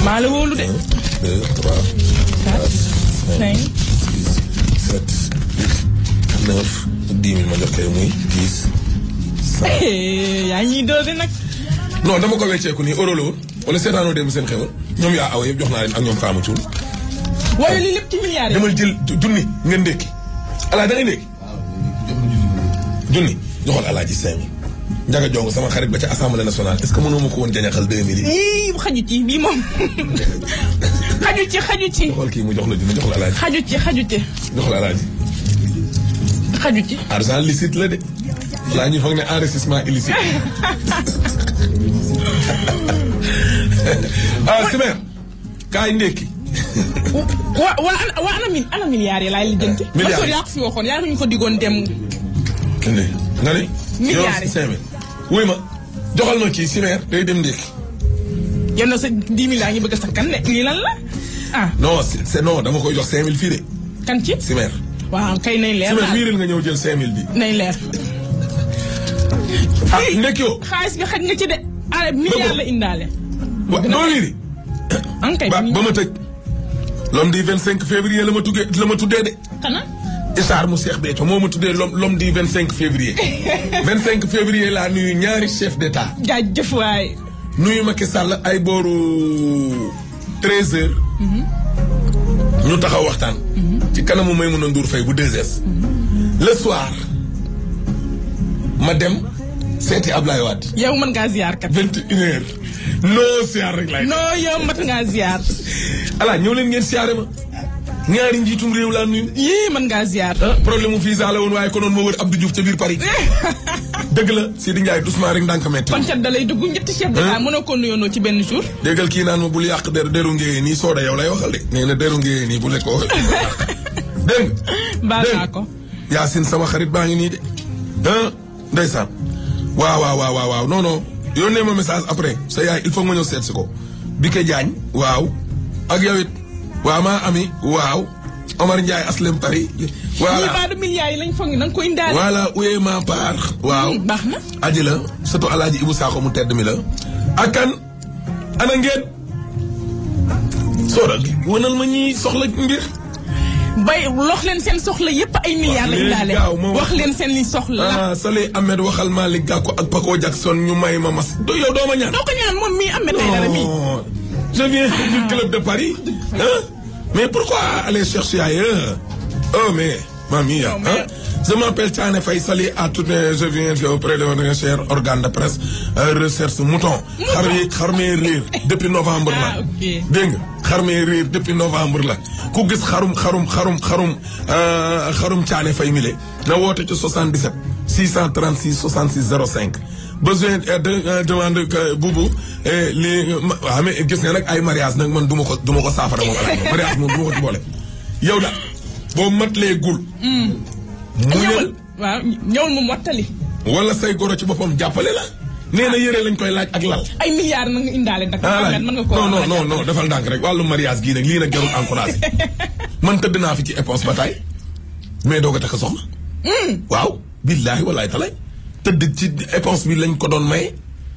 maa la wóolu de. 1 2 3 4 5 6 7 8 9 10 000 ma jox koy muy 10 100. yaa ñuy doose nag. non dama ko wecceeku nii euro la woon wala seetaanoo dem seen xewal ñoom yaa awa yëpp jox naa leen ak ñoom Fama Thioune. waaye lii lépp ci milliards yi. demal jël junni nga ndékki alaa da ngay ndékki junni joxoon alaaji cinq mille njaga jong sama xarit ba ca assemblée nationale est ce que mënoo ma ko woon jañaxal deux mille yi yii xaju ci bii moom xaju ci xaju ci xool kii mu jox la junni jox la alaaji xaju ci xaju ci jox la alaaji xaju ci. argent licite la de laa ñu foog ne enrichissement illicite ah simer kaay ndékki wa wa ana wa ana mil ana milliards yi laay lijjanti. Milliards yi. yaa ko fi waxoon yaa ñu ko diggoon dem. indi nga ni Milliards yi. yow cinq mille wuy ma joxal ma kii simer day dem ndékki yow na sa 10 000 yaa ngi bëgg a sakkan ne lii lan la ah non c'est c'est- non dama koy jox cinq mille fii de kan ci. simer waaw kay nañ leer simer daal wiiril nga ñëw jël cinq mille bi nañ leer. ah ndekki yoo xaalis bi xaj nga ci de. ah milliard la indaale. wa doo wiiri an kay ba ba ma tëj l'homme du 25 février la ma tuggee la ma tuddee de xanaa. Isaar mu Cheikh Béthio moo ma tuddee l'homme l'homme du 25 février 25 février laa nuyu ñaari chef d'état jaajëf waay. nuyu Macky Sall ay booru 13 heures ñu taxaw waxtaan ci kanamu Maïmouna Ndour Faye bu 2S le soir ma dem seeti Ablaye Wade yow mën ngaa ziar kat. 21 heures non siyaar rek laay non yow mat ngaa ziar. ala ñëw leen ngeen siyaare ma ñaari njiitum réew laa nuyu yii mën ngaa ziar. ah problème mu visa la woon waaye konoon ma wër Abdou Diouf ca biir Paris dëgg la Sidi Ndiaye doucement rek ndànk metti kon cat da lay dugg ñetti chef d'état mënoo ko nuyoonoo ci benn jour. déggal kii naan ma bul yàq der deru ngéyee nii sooda yow lay waxal de nee na deru ngéyee nii bu lekk ko dégg nga baal dégg naa ko. Yacine sama xarit baa ngi nii de ah ndeysaan waaw waaw waaw waaw waaw non non yónnee ma message après sa yaay il faut nga ñëw seet si ko Bike Diagne waaw ak yow it waaw maa ami waaw Omar Ndiaye aslem Paris ñii voilà baadu milliards yi lañ foog ni da nga ko indaale. voilà uyee ma part waaw Hmm, baax na. aji la surtout alaaji Ibu Sakho mu tedd mi la ak kan ana ngeen sooda wanal ma ñi soxla mbir bay lox leen seen soxla yépp ay milliards la leen indaale. gaaw ma wax. wax leen seen li soxla. ah Saleh Ahmed waxal Malick Gakou ak Paco Jackson ñu may ma mas do yow doo ma ñaan doo ko ñaan moom mii am na dara mii. Non, je viens du club de Paris hein? mais pourquoi aller chercher ailleurs oh mais mamie Non, mais- hein? je m'appelle Thiané Faye Sali à tout je viens auprès de votre cher organe de presse euh, recherche mouton xar yi xar mee riir depuis novembre la Ah, ok. dégg nga xar mee riir depuis novembre la ku gis xarum xarum xarum xarum euh, xarum Thiané Faye mile na woote ci 77 636 66 05 besoin euh, de euh, demande que buubu eh, li ma waaw mais gis nga nag ay mariage nag man du ma ko du ma ko saafara moom alaay moom mariage moom du ma ko ci boole yow daal boo matlee gul mu ñëwal waaw ñëwal mu mottali. wala say goro ci boppam jàppale la nee na yére lañ koy laaj ak lal ay milliards na nga indaale nag. ah mën nga ko non non non non defal ndànk rek wàllu mariage gii nag lii nag jarul encouragé man tëdd naa fi ci éponge ba tay mais doo ko takk soxna. waaw billaahi walaay talay tëdd ci éponge bi lañ ko doon maye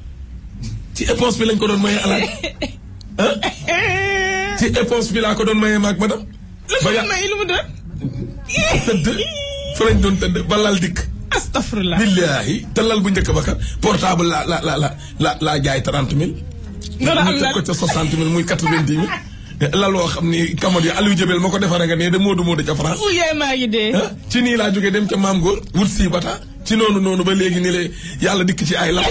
ci éponge bi lañ ko doon maye alaaj ah ci éponge bi laa ko doon maye maag madame. ba lu ya mu may lu mu doon. tëdd fa lañ doon tëdd ba lal dikk. astafurlah. billaahi te lal bu njëkk ba kat portable la la la la la laa jaay trente mille. loolu am ñu teg na ko ca soixante mille muy quatre vingt dix mille. laloo xam ni kamot yi Aliou Jabel ma ko defaree nga ne de Modou Modou ca France. fu yaay maa ngi dee. ah ci nii laa jógee dem ca maam góor wut sii bata ci noonu noonu ba léegi ni le yàlla dikk ci ay lal.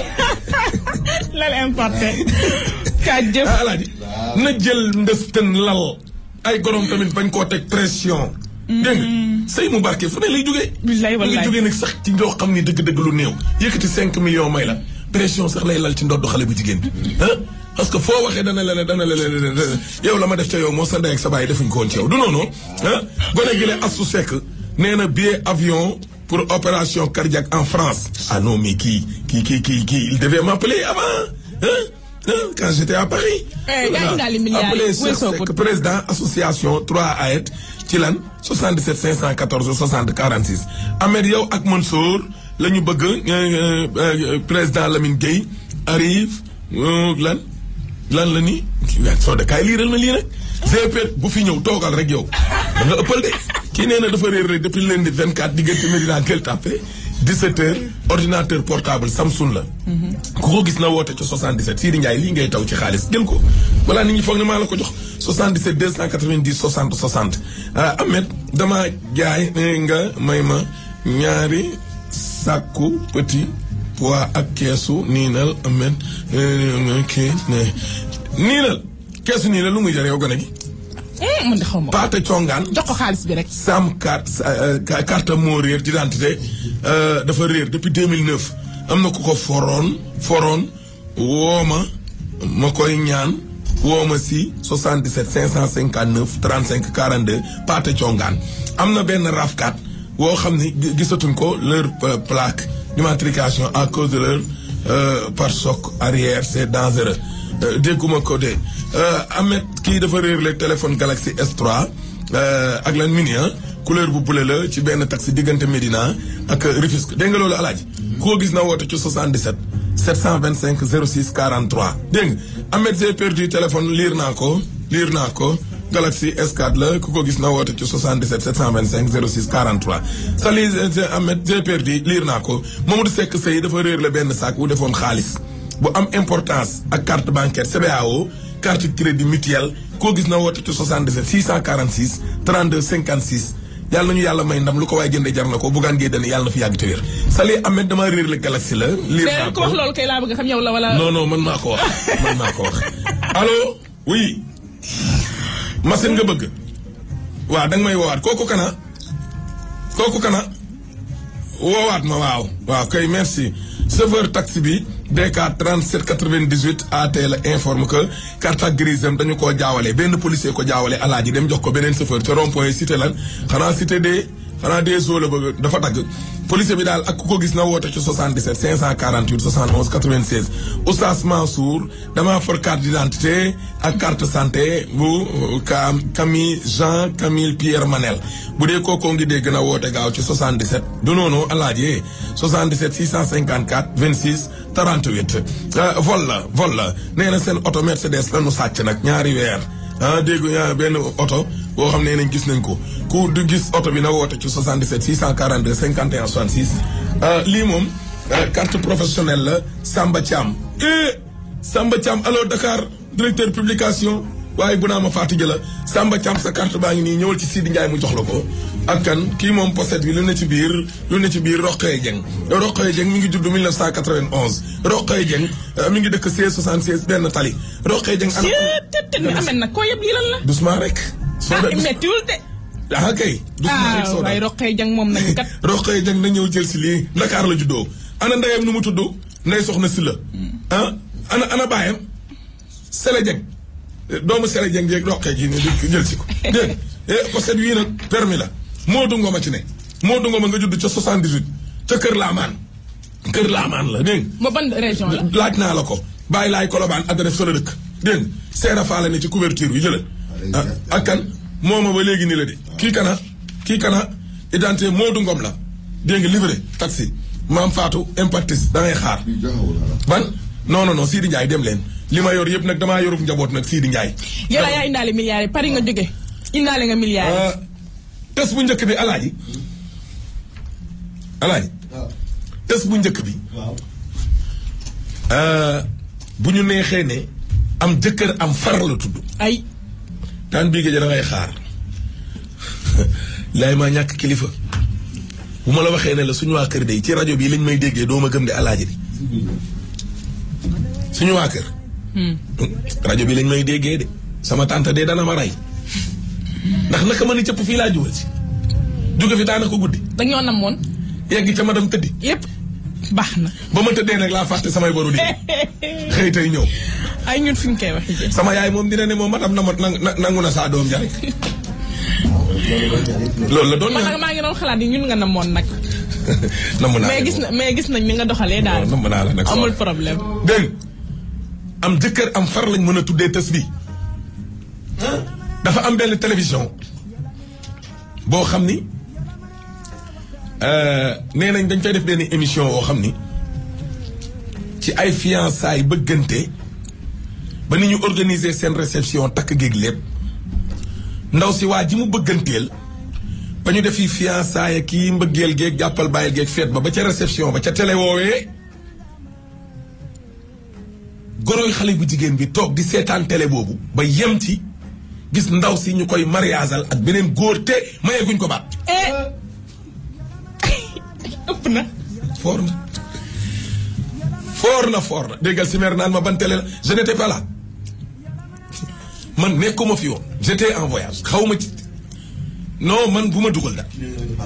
lal importé. kaa jëf. ah alaaji na jël ndëstën lal ay gorom tamit bañ koo teg pression. dégg nga sëy mu barke fu ne lay jógee. Billaay mu ngi wallaay. jógee nag sax ci loo xam ni dëgg-dëgg lu néew. yëkkati 5 millions may la pression sax lay lal ci ndoddu xale bu jigéen bi. ah parce que foo waxee dana la ne dana la ne yow la ma def ca yow moo sa ndey ak sa baay defuñ ko woon ci yow du noonu. ah gone gi la Astou Seck nee na billet avion pour opération cardiaque en France. ah non mais kii kii kii kii kii il devait m'appeler avant ah ah quand j'étais à Paris. Eh, yaa ngi daal di milliards yi, Appelé Cheikh weesoo ko. Seck, président association 3 AET ci lan 77 514 60 46 Ahmed yow ak Mansour la ñu bëgg euh, euh, président Lamine Gueye arrive euh, lan lan la nii waaw soo de kaay liiral ma lii rek GP bu fi ñëw toogal rek yow da nga ëppal de kii nee na dafa réer rek depuis lundi 24 diggante Medina Gueule Tapée 17 heures ordinateur portable Samsung la. ku ko gis na woote ci 77 Sidi Ndiaye lii ngay taw ci xaalis jël ko. balaa nit ñi foog ne maa la ko jox 77 290 60 60 ah Ahmed dama jaay nee nga may ma ñaari sàkku petit pois ak keesu niinal Ahmed kii niinal keesu niinal lu muy jar yow gone gi. man de xaw ma ko. Paate Congaan. jox ko xaalis bi rek. Sam carte carte moo réer d'identité dafa réer depuis 2009 am na ku ko foroon foroon woo ma ma koy ñaan woo ma si 77 559 35 42 Paate Congaan am na benn rafkat woo xam ni gisatuñ ko leur plaque d'immatriculation à cause de leur pare-choc arrière c'est dangereux dégguma ko de Ahmed kii dafa réer le téléphone Galaxy S3 ak lan mini couleur bu bleu la ci benn taxi diggante Médina ak Rufisque dégg nga loolu alaaji koo gis na woote ci 77 725 06 43 dégg nga Ahmed j'ai perdu téléphone liir naa ko liir naa ko Galaxy S4 la ku ko gis na woote ci 77 725 06 43 sali Ahmed j'ai perdu liir naa ko Mamadou Seck Sey dafa réer la benn sac bu defoon xaalis bu am importance ak carte bancaire CBAO carte crédit mutuel koo gis na woote ci 77 646 32 56 yàlla nañu yàlla may ndam lu ko waaye jëndee jar na ko bugaan ngee dane yàlla na fi yàgg te wér Sali Ahmed dama réer la Galaxy la liir naa ko wax loolu kay laa bëgg xam yow la wala. non non man maa ko wax man maa ko wax allo oui machine nga bëgg waaw danga may woowaat kooku kana kooku kana woowaat ma waaw waaw kay merci chauffeur taxi bi DK 37 98 AT la informe que carte grise am dañu koo jaawale benn policier ko jaawale alaaji dem jox ko beneen chauffeur ca rond point cité lan xanaa cité des xanaa des eaux la bëgg dafa dagg policier bi daal ak ku ko gis na woote ci 77 548 71 96 Oustaz Mansour damaa for carte d'identité ak carte santé bu Cam Camille Jean Camille Pierre Manel bu dee kookoo ngi dégg na woote gaaw ci 77 du noonu alaaji 77 654 26 38 vol la vol la nee na seen oto Mercedes la nu sàcc nag ñaari weer ah dégg nga benn oto boo xam ne nañ gis nañ ko ku du gis oto bi na woote ci 77 642 51 66 lii moom carte professionnelle la Samba Thiam eh Samba Thiam alors Dakar directeur publication waaye bu naa ma Fatick la Samba Thiam sa carte baa ngi nii ñëwal ci Sidi Ndiaye mu jox la ko ak kan kii moom pochette bi lu ne ci biir lu ne ci biir Roqaye Dieng Roqaye Dieng mi ngi judd 1991 Roqaye Dieng mi ngi dëkk 1676 benn tali Roqaye Dieng ana te mi amee nag koo yëpp lii lan la. doucement rek soo ah de méttiwul de. ah kay doucement rek ah soo waaye de Roqay Jang moom nañu kat. Roqaye Dieng na ñëw jël si lii Dakar la juddoo ana ndeyam nu mu tudd ndey soxna si la ah ana ana baayam Sele Dieng doomu Sele Dieng jeeg Roqaye ji ne di jël si ko dégg nga pochette yii nag permis la Modou Ngoma ci ne Modou Ngoma nga judd ca 78 ca Kër Laamaan Kër Laamaan la dégg nga ba ban région la. laaj naa la ko bàyyi laay kolobaan adresse fa la dëkk dégg nga seera faa la ne ci couverture bi jëlal ah ak kan mooma ba léegi ni la de kii kana kii kana identité Modou Ngom la dégg nga livré taxi maam Fatou impactis da ngay xaar ban non non non Sidi Ndiaye dem leen li ma yor yëpp nag damaa yorub njaboot nag Sidi Ndiaye yow laa yaa indaale milliards yi Paris nga jóge indaale nga milliards yi. ah test bu njëkk bi alaaji alaaji test bu njëkk bi ah, bu ñu neexee ne am jëkkër am far la tudd ay daan bii géej da ngay xaar laay maa ñàkk kilifa bu ma la waxee ne la suñu waa kër de ci rajo bi lañ may déggee doo ma gëm de alaaji bi suñu waa kër rajo bi lañ may déggee de sama tante de dana ma rey ndax naka ma ni cëpp fii laa juwal si jóge fi daanaka guddi dañoo namoon yegg ca ma dem tëddi yépp baax na. ba ma tëddee nag laa fàtte samay boru di xëy tey ñëw ay ñun fi ñu koy waxee jë. sama yaay moom dina ne moom matam na ma nang- nangu na saa doom ja rek loolu la doon man nag ñaan maa ngi doon xalaat ni ñun nga namoon nag. namm naa mais leen gis moom. na mais gis nañ ni nga doxalee daal. namm naa la nag amul soxna. problème. dégg nga am jëkkër am far lañ mën a tuddee tës bi dafa am benn télévision boo xam ni euh, nee nañ dañ fay def benn émission boo xam ni ci ay fiançailles bëggante ba ni ñu organiser seen réception takk géeg lépp ndaw si waa ji mu bëgganteel ba ñu defi fiançailles kii mbëggeel géeg jàppal bàyyil géeg feet ba ba ca réception ba ca télé woowee goroy xale bu jigéen bi toog di seetaan télé boobu ba yem ci gis ndaw si ñu koy mariageal ak beneen góor te mayeeguñ ko baat ëpp na. foor na foor na foor na déggal si mer naan ma ban télé la je n'étais pas là man nekkuma fi woon j'étais en voyage xaw ma ci non man bu ma dugal da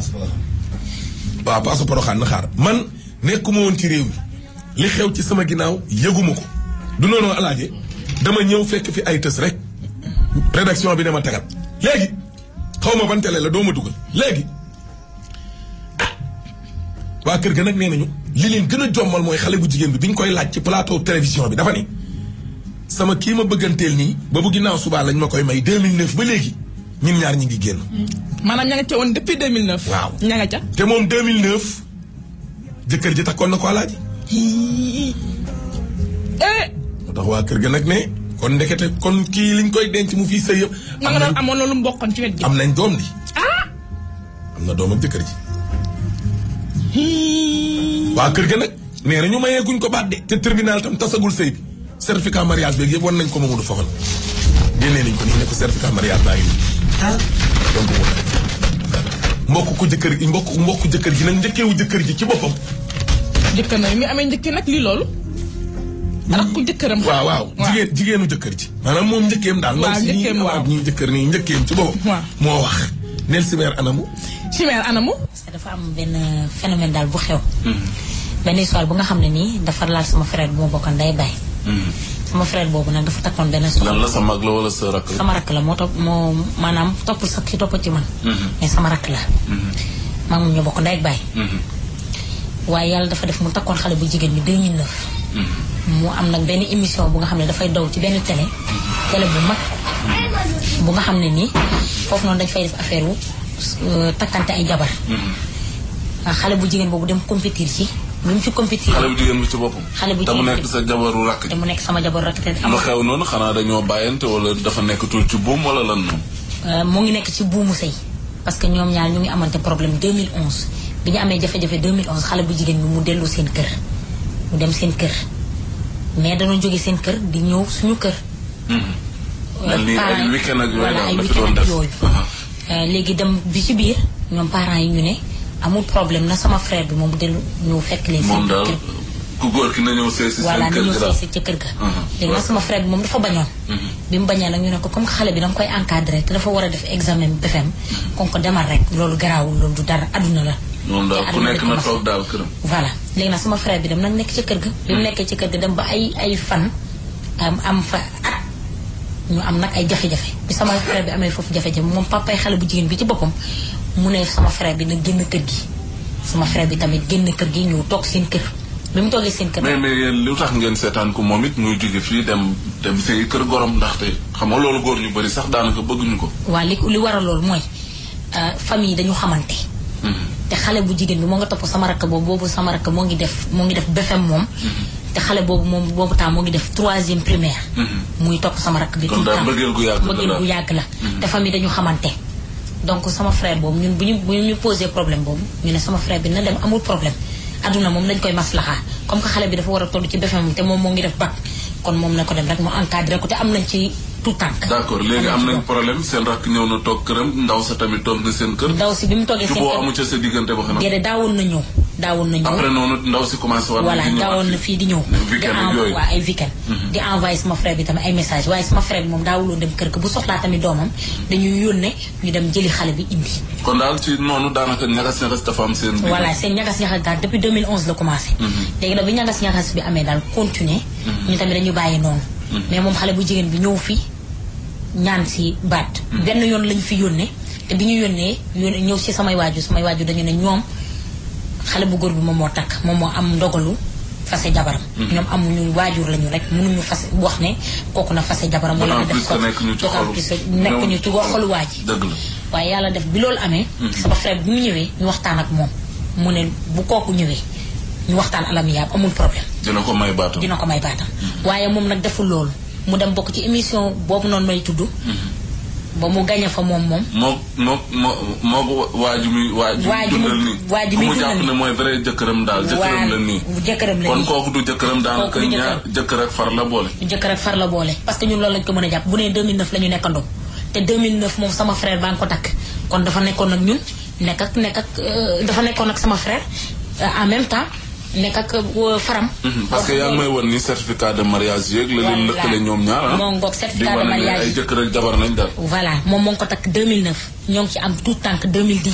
waaw paasu poroxaan na xaar man nekkuma woon ci réew mi li xew ci sama ginnaaw yëguma ko du noonu alaaje dama ñëw fekk fi ay tës rek rédaction bi ne ma tegal léegi xaw ma ban télé la doo ma dugal léegi waa kër ga nag nee nañu li leen gën a jommal mooy xale bu jigéen bi bi ñu koy laaj ci plateau télévision bi dafa ni sama kii ma bëgganteel nii ba bu ginnaaw subaa lañ ma koy may 2009 ba léegi ñun ñaar ñi ngi génn. maanaam ña nga ca woon depuis 2009. Waaw. ña nga ca. te moom 2009 jëkkër ji takkoon na ko alaaji. eh. moo tax waa kër ga nag ne kon ndekete kon kii liñ koy denc mu fii sëy yëpp. ma nga doon amoon loolu mbokkoon ci wet gi. am nañ doom di. ah. am na doom ak jëkkër ji. waa kër ga nag nee na ñu mayee guñ ko baat de te tribunal tam tasagul sëy bi certificat mariage beeg yëpp wan nañ ko Mamadou Fofana génnee nañ ko nii ne ko certificat mariage baa ngi nii. donc mu mbokk ko jëkkër gi mbokk mbokk jëkkër ji nag njëkkeewu jëkkër ji ci boppam. jëkkër na mi amee njëkkee nag lii loolu. ak ku jëkkëram. waaw waaw jigéen jigéenu jëkkër ji. maanaam moom njëkkeem daal. waaw ndaw si njëkkeem ñii waaw. ñii jëkkër nii njëkkeem ci boppam. waaw. moo wax. neel simeer anamu. chimère anamu. parce que dafa am benn phénomène daal bu xew. benn histoire bu nga xam ne nii dafa laal sama frère bu ma bokkoon day bay. sama frère boobu nag dafa takkoon benn soxna. lan la sa mag la wala sa rakk la. sama rakk la moo topp moo maanaam toppul sax ki topp ci man. mais sama rakk la. maa ngi ñu bokk ndey ak baay. waaye yàlla dafa def mu takkoon xale bu jigéen bi 2009. mu am nag benn émission bu nga xam ne dafay daw ci benn télé. télé bu mag. bu nga xam ne nii foofu noonu dañ fay def affaire wu euh, takkante ay jabar. ah, xale bu jigéen boobu dem compétir ci bi mu ci compétir. xale bu jigéen bi ci boppam. Xale bu te mu jigéen nekk bi. sa jabaru rakk. te mu nekk sama jabar rakk te am lu xew noonu xanaa dañoo bàyyante wala dafa nekkatul ci buum wala lan noonu. Euh, mu ngi nekk ci buumu sëy parce que ñoom ñaar ñu ngi amante problème 2011 bi ñu amee jafe-jafe 2011 xale bu jigéen bi mu dellu seen kër mu dem seen kër mais dañoo jóge seen kër di ñëw suñu kër. mel ni ay parents- weekend ak yooyu voilà daal ay la fi weekend doon ak def. yooyu. Aha. Euh, léegi dem bi ci biir ñoom parents yi ñu ne amul problème na sama frère bi moom dellu ñu fekk leen. moom seen daal kër. ku góor ki na ñëw seey si voilà seen ni kër ñu gi daal. seesi ca kër ga Mhm. léegi nag sama frère bi moom dafa bañoon bi mu bañee nag ñu ne ko comme que xale bi da nga koy encadré te dafa war a def examen BFEM kon ko demal rek loolu garaawul loolu du dara adduna la moom daal te ku adduna nekk di na commencé. toog daal këram. voilà léegi nag sama frère bi dem nag nekk ci kër ga bi mu nekkee ci kër ga dem ba ay ay fan am am fa at ñu am nag ay jafe-jafe bi sama frère bi amee foofu jafe-jafe moom papay xale bu jigéen bi ci boppam mu ne sama frère bi nag génn kër gi sama frère bi tamit génn kër gi ñëw toog seen kër bi mu toogee seen kër mais mais yéen lu tax ngeen seetaan ko moom it muy jóge fii dem dem sëy kër gorom ndaxte xam nga loolu góor ñu bëri sax daanaka bëgguñu ko. waa li li waral loolu mooy euh, famille dañu xamante te xale bu jigéen bi moo nga topp sama rakk boobu boobu sama rakk moo ngi def moo ngi def BFEM moom te xale boobu moom boobu temps moo ngi def troisième primaire muy topp sama rakk bi Kon tout le daal temps mbëggeel gu yàgg la mbëggeel daal. gu yàgg la te famille dañu xamante donc sama frère boobu ñun bu ñu bu ñu posé problème boobu ñu ne sama frère bi na dem amul problème adduna moom dañ koy maslaxa comme que xale bi dafa war a toll ci BFEM te moom moo ngi def bac kon moom na ko dem rek mu encadré ko te am nañ ci tout tànk d'accord léegi am ci nañ doom. problème seen rakk ñëw na toog këram ndaw sa tamit toog na seen kër. ndaw si bi mu toogee seen juboo kër amu ca sa diggante ba xanaa. déedéet daawoon na ñëw daawoon na ñëw après noonu ndaw si commencé war voilà di ñëwaat daawoon na fii di ñëw di weekend ak envoyé yooyu. waa ay weekend di envoyé sama frère bi tamit ay message waaye sama frère bi moom daawuloon dem kër ga bu soxlaa tamit doomam dañuy yónnee ñu dem jëli xale bi indi kon daal ci noonu daanaka ñagas ñagas dafa am seen. diggante. voilà seen ñagas-ñagas daal depuis 2011 la commencé léegi nag bi ñagas-ñagas bi amee daal continuer ñu tamit dañu bàyyi noonu mais moom xale bu jigéen bi ñëw fii ñaan si baat benn yoon lañ fi yónnee te bi ñu yónnee yónnee ñëw si samay waajur samay waajur dañu ne ñoom xale bu góor bi moom moo takk moom moo am ndogalu fase jabaram ñoom amuñu waajur lañu rek mënuñu fase wax ne kooku na fase jabaram wala na D'autant def plus ko que nekk ñu ci d'autant xolu- plus que nekk ñu ci xolu waa ji dëgg la. waaye yàlla def bi loolu amee sama frère bi mu ñëwee ñu waxtaan ak moom mu ne bu kooku ñëwee ñu waxtaan alam yaab amul problème dina ko may baatam. dina ko may baatam waaye moom nag deful loolu mu dem bokk ci émission boobu noonu may tudd ba mu gañe fa moom moom moo moo moo moo waa ji muy waa ji Waa ji mu- dundal nii waa ji ku muy mu dundal jàpp nii. ne mooy vrai jëkkëram daal jëkkëram la nii waa jëkkëram la kon nii kooku du jëkkëram daanaka Kooku du ñaar jëkkër ak far la boole jëkkër ak far la boole parce que ñun loolu lañ ko mën a jàpp bu nee 2009 la ñu nekkandoo te 2009 moom sama frère baa ngi ko takk kon dafa nekkoon ak ñun nekk ak nekk ak euh, dafa nekkoon ak sama frère euh, en même temps nekk ak euh, faram. Mhm, parce que yaa ngi may won ni certificat de mariage yeeg la leen Voilà. lëkkale ñoom ñaar ah Moo ngoog certificat di de wane ne mariage. ay jëkkër ak jabar nañ daal voilà moom moo ngi ko takk 2009 ñoo ngi ci am tout tànk 2010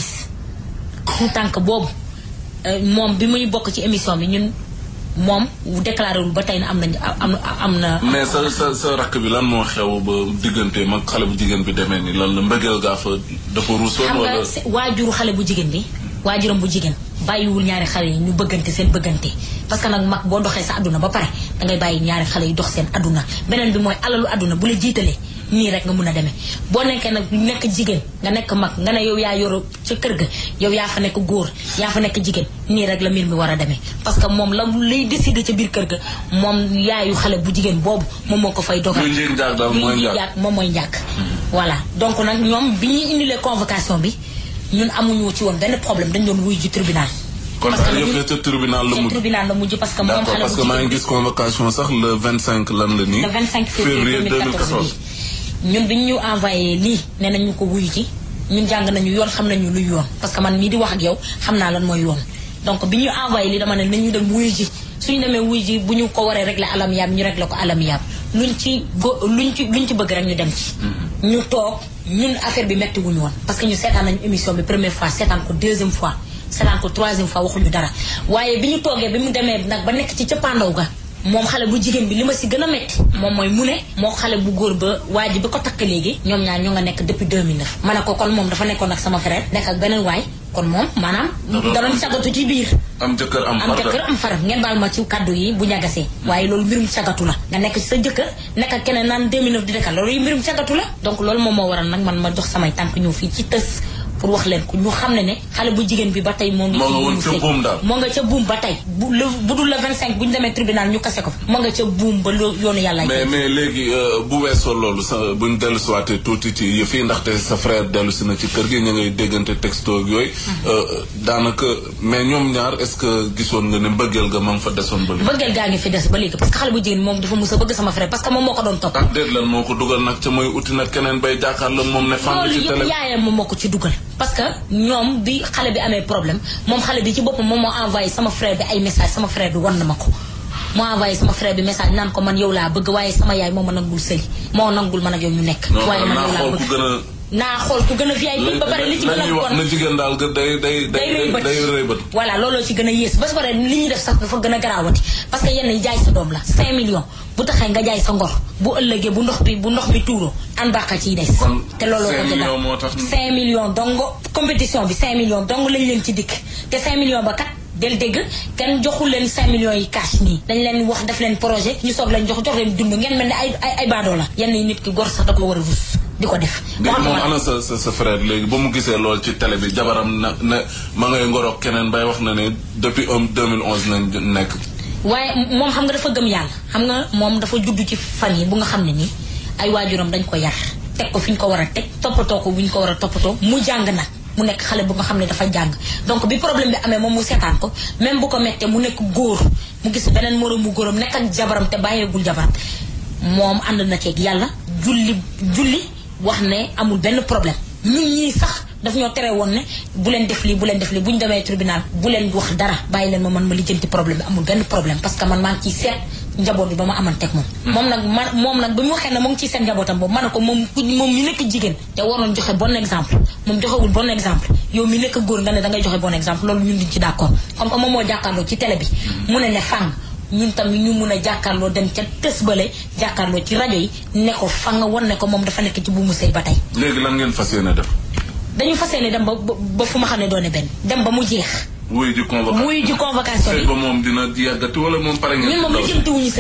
tout tànk boobu euh, moom bi muy bokk ci émission bi ñun moom déclaré wul ba tey na am nañ am am na. mais sa sa sa rakk bi lan moo xew ba diggante mag xale bu jigéen bi demee ni lan la mbëggeel gaa fa dafa ruusoon xam wala nga se- waajuru xale bu jigéen bi waajuram bu jigéen bàyyiwul ñaari xale yi ñu bëggante seen bëggante parce que nag mag boo doxee sa àdduna ba pare dangay bàyyi ñaari xale yi dox seen àdduna beneen bi mooy alalu àdduna bu la jiitalee nii rek nga mun a demee boo nekkee nag nekk jigéen nga nekk mag nga ne yow yaa yoro ca kër ga yow yaa fa nekk góor yaa fa nekk jigéen nii rek la mbir mi war a demee parce que moom la lay décider ca biir kër ga moom yaayu xale bu jigéen boobu moom moo ko fay dogal luy njëg njaag daal mooy li ñuy njaag jàkk moom mooy njàkk voilà donc nag ñoom bi ñuy indilee convocation bi ñun amuñu ci woon benn problème dañ doon wuy ji tribunal kon parce que daal nag yëf ñun- ya ca tribunal la ca mujj tribunal la mujj parce que moom d'accord xale parce bu que maa jigéen ngi gis convocation sax le 25 lan la nii le 25 février 2014 bi ñun bi ñu envoyé lii nee nañ ñu ko wuyu ci ñun jàng nañu yoon xam nañu luy yoon parce que man mii di wax ak yow xam naa lan mooy yoon donc bi ñu envoyé lii dama ne nañu dem wuyu ji suñu demee wuyu ji bu ñu ko waree régler alam yaab ñu régler ko alam yaab luñ ci go luñ ci luñ ci bëgg rek ñu dem ci ñu toog ñun affaire bi metti wuñu woon parce que ñu seetaan nañu émission bi première fois seetaan ko deuxième fois seetaan ko troisième fois waxuñu dara waaye bi ñu toogee bi mu demee nag ba nekk ci cëppaandaw ga moom xale bu jigéen bi li ma si gën a métti moom mooy mu ne moo xale bu góor ba waa ji ba ko takk léegi ñoom ñaar ñoo nga nekk depuis 2009 ma ne ko kon moom dafa nekkoon ak sama frère nekk ak beneen waay kon moom maanaam doon danoon sagatu ci biir am jëkkër am am far jëkkër am far ngeen baal ma ci kàddu yi bu ñagasee waaye loolu mbirum cagatu la nga nekk ci sa jëkkër nekk ak keneen naan 2009 di dekal loolu yi mbirum cagatu la donc loolu moom moo waral nag man ma jox samay tànk ñëw fii ci tës pour wax leen ko ñu xam ne ne xale bu jigéen bi ba tey moo ngi Moo nga ci woon mu ca sëy. buum daal. moo nga ca buum ba tey bu le bu dul le 25 bu ñu demee tribunal ñu kase ko fa moo nga ca buum ba lo- yoonu yàlla mais mais léegi euh, bu weesoo loolu sa buñ dellu siwaatee tuuti ci yëf yi ndaxte sa frère dellu si na ci kër gi ñu ngay déggante texto ak yooyu euh, daanaka mais ñoom ñaar est-ce que gisoon nga ne mbëggeel ga ma nga fa desoon ba léegi bëggeel gaa ngi fi des ba léegi parce que xale bu jigéen moom dafa mus a bëgg sama frère parce que moom moo ko doon topp ak déet lan moo ko dugal nag ca mooy uti nag keneen bay jàkkaarloo moom ne fànn loolu ci yëpp télé yaayam moom moo ko ci dugal parce que ñoom bi xale bi amee problème moom xale bi ci boppam moom moo envoyé sama frère bi ay message sama frère bi wan na ma ko moo envoyé sama frère bi message naan ko man yow laa bëgg waaye sama yaay moo ma nangul sëy moo nangul man ak yow ñu nekk non waaye man naa yow laa xool ku bëgg gën a naa xool ku gën a VIP ba pare li ci gën la a ñuy wax bon na jigéen daal ga day day day rëy bët day rëy bët voilà looloo ci gën a yées ba su paree li ñuy def sax dafa gën a garaawati parce que yenn yi jaay sa doom la 5 millions bu taxee nga jaay sa ngor bu ëllëgee bu ndox bi bu ndox bi tuuroo an baaxa ciy des Kon te looloo ko 5 jëlaat millions moo tax 5 millions dong compétition bi 5 millions dong lañ leen ci dikk te 5 millions ba kat del dégg kenn joxul leen 5 millions yi cash nii dañ leen wax def leen projet ñu soog leen jox jox leen dund ngeen mel ne ay ay ay baadoo la yenn yi nit ki gor sax da ko war a rus di ko def léegi moom waxatuma ana sa sa sa frère léegi ba mu gisee lool ci télé bi jabaram na ne ma ngay ngoroog keneen bay wax na ne depuis um 2011 nañ nekk waaye moom xam nga dafa gëm yàlla xam nga moom dafa judd ci fan yi bu nga xam ne nii ay waajuram dañ ko yar teg ko fi ñu ko war a teg toppatoo ko bu ñu ko war a toppatoo mu jàng nag mu nekk xale bu nga xam ne dafa jàng donc bi problème bi amee moom mu seetaan ko même bu ko mettee mu nekk góor mu gis beneen moroom mu góoram nekk ak jabaram te bàyyeegul jabaram moom ànd na ceeg yàlla julli julli wax ne amul benn problème ñun ñii sax daf ñoo tere woon ne bu leen def lii bu leen def lii bu ñu demee tribunal bu leen wax dara bàyyi leen ma man ma lijjanti problème bi amul benn problème parce que man maa ngi ciy seet njaboot bi ba ma amanteeg moom. moom nag man moom nag bi mu waxee ne mu ngi ciy seet njabootam boobu ma ne ko moom ku moom mi nekk jigéen te waroon joxe bon exemple moom joxewul bon exemple yow mi nekk góor nga ne dangay joxe bon exemple loolu ñun duñ ci d'accord comme que moom moo jàkkaarloo ci télé bi. mu ne ne fang ñun tamit ñu mun a jàkkaarloo dem ca tës bale jàkkaarloo ci rajo yi ne ko fang wan ne ko moom dafa nekk ci bu mu sëy ba tey. léegi lan ngeen fas yéene def dañu fas yéene dem ba ba ba fu ma xam ne doone benn dem ba mu jeex wuyu ji convocation muy ji convocation sëy bi ba moom dina yàggati wala moom pare ngeen ñun moom ci lijjanti wuñu sëyam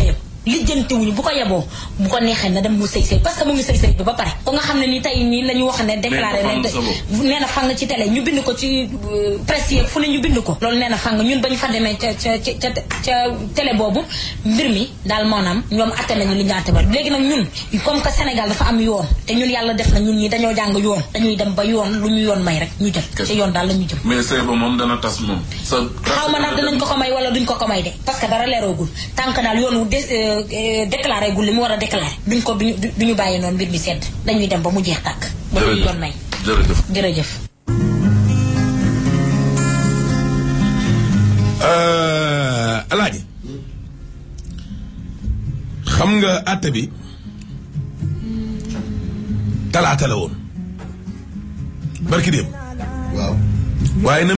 lijjanti wuñu bu ko yeboo bu ko neexee na dem mu sëy sëy parce que mu ngi sëy sëy bi ba pare ko nga xam ne ni tey nii la ñu wax ne déclaré Mais ne dafa am solo. nee na fang ci télé ñu bind ko ci euh, presse yi fu ne ñu bind ko loolu nee na fang ñun ba ñu fa demee ca ca ca ca télé boobu mbir mi daal maanaam ñoom atte nañu li ñu atte ba léegi nag ñun comme que Sénégal dafa am yoon te ñun yàlla def na ñun ñi dañoo jàng yoon dañuy dem ba yoon lu ñu yoon may rek ñu jël ci yoon daal la ñu jëm mais sëy ba moom dana tas moom sa xaw ma nag dinañ ko ko may wala duñ ko ko may de parce que dara leeroogul tant que daal yoon wu dé- euh, euh, déclaré gul li mu war a déclaré duñ ko duñu duñu bàyyi noonu mbir mi sedd dañuy dem ba mu jeex tàkk ba lu ñu yoon may jërëjëf jërëjëf alaaji xam nga àtte bi talaata la woon barki démb waaw waaye na